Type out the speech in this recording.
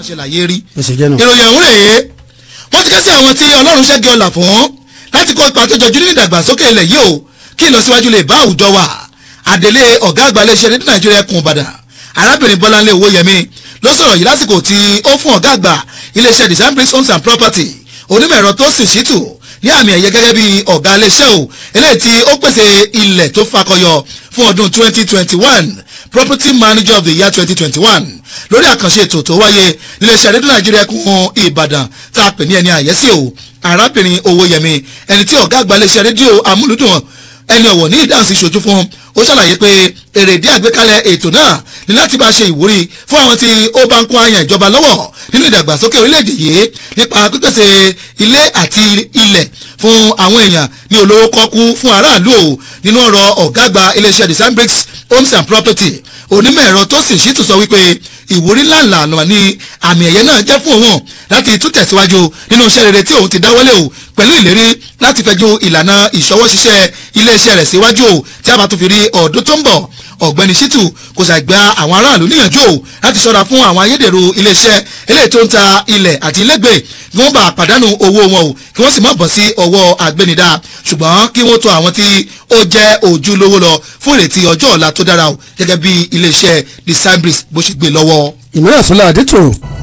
ṣe láyé rí ó ṣe jẹ́ náà. ìròyìn ọ̀hún rèé wọ́n ti ké sí àwọn tí ọlọ́run ṣẹ́gi ọ̀là fún láti kó ipa tó jọjú nínú ìdàgbàsókè ilẹ̀ yìí o kí ìlọsíwájú lè bá àwùjọ wa àdélé ọ̀gá àgbà iléeṣẹ́ rédíò nàìjíríà kùn ìbàdàn arábìnrin bọ́láńlé owóyẹmí ló sọ̀rọ̀ yìí lásìkò tí ó fún ọ̀gá àgbà iléeṣẹ́ design bricks homes and property onímọ̀ ẹ̀rọ tó sì ṣítù ní àmì ẹ̀yẹ gẹ́gẹ́ bí ọ̀gá iléeṣẹ́ o eléyìí tí ó pèsè ilẹ̀ tó fakọyọ fún ọdún 2021 property manager of the year 2021 lórí àkànṣe ètò tó wáyé níléeṣẹ́ rédíò nàìjíríà kún ìbàdàn tá a pè ní ẹni àyẹ́sí o arábìnrin owóyẹmí ẹni tí ọ̀gá àgbà iléeṣẹ́ rédíò amúlùdùn ẹni ọ̀wọ̀ ní ìdáhùn sí ṣojú fún ó ṣàlàyé pé èrèdí àgbékalẹ̀ ètò náà ní láti bá ṣe ìwúrí fún àwọn tí ó bá ń kó àyàn ìjọba lọ́wọ́ nínú ìdàgbàsókè orílẹ̀-èdè yìí nípa pípèsè ilé àti ilẹ̀ fún àwọn èèyàn ní olówó kọ́kú fún aráàlú o nínú ọ̀rọ̀ ọ̀gá àgbà iléeṣẹ́ design bricks homes and property onímọ̀ ẹ̀rọ tó sì ṣì tún sọ wípé ìwúrí ńláńlá àná ní àmì ẹ̀yẹ náà jẹ́ fún òun láti tún tẹ̀síwájú nínú iṣẹ́ rere tí òun ti dáwọ́lé o pẹ̀lú ìlérí láti fẹjú ìlànà ìṣọwọ́ ṣiṣẹ́ iléeṣẹ́ rẹ̀ síwájú o tí a bá tún fi rí ọdún tó ń bọ̀ ọ̀gbẹ́ni ṣítù kò ṣàgbà àwọn aráàlú níyànjú o láti ṣọ́ra fún àwọn ayédèrú iléeṣẹ́ eléyìí tó ń ta ilẹ̀ àti ilégbèé kí wọ́n bá pàdánù owó wọn o kí wọ́n sì má bọ̀ sí ọwọ́ àgbẹ̀nidá ṣùgbọ́n kí wọ́n tó àwọn tí ó jẹ́ ojúlówó lọ fún ìrètí ọjọ́ ọ̀la tó dára o gẹ́gẹ́ bí iléeṣẹ́ the cybrus bó ṣe gbé lọ́wọ́. ìmọ̀ràn sọlá adétò